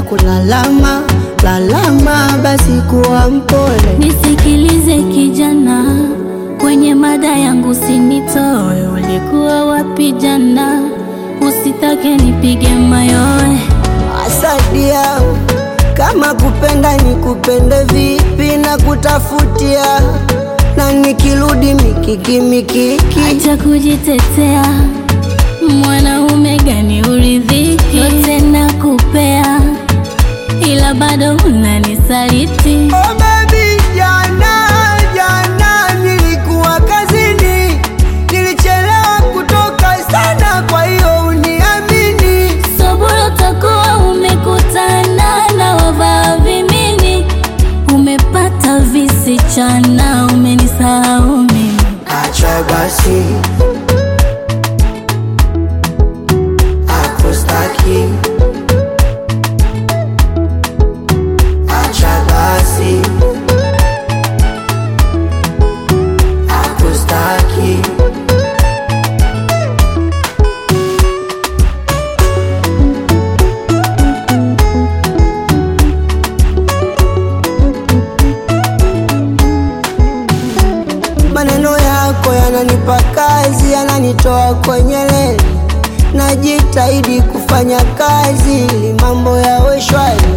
kulalama lalama, basi kuwa mpole. Nisikilize kijana, kwenye mada yangu sinitoe. Ulikuwa wapi jana? Usitake nipige mayowe. Asadia, kama kupenda ni kupende vipi na kutafutia, na nikirudi mikiki mikiki, Acha kujitetea, mwanaume gani uridhiki? Yote nakupea, ila bado unanisaliti. Oh baby, jana jana nilikuwa kazini, nilichelewa kutoka sana, kwa hiyo uniamini. Sobolo utakuwa umekutana na wavaa vimini, umepata visichana, umenisahau mimi. Acha basi, akustaki. Acha basi, akustaki. Maneno yako yananipa kazi, yananitoa kwenye leni. Najitahidi kufanya kazi ili mambo yawe shwari.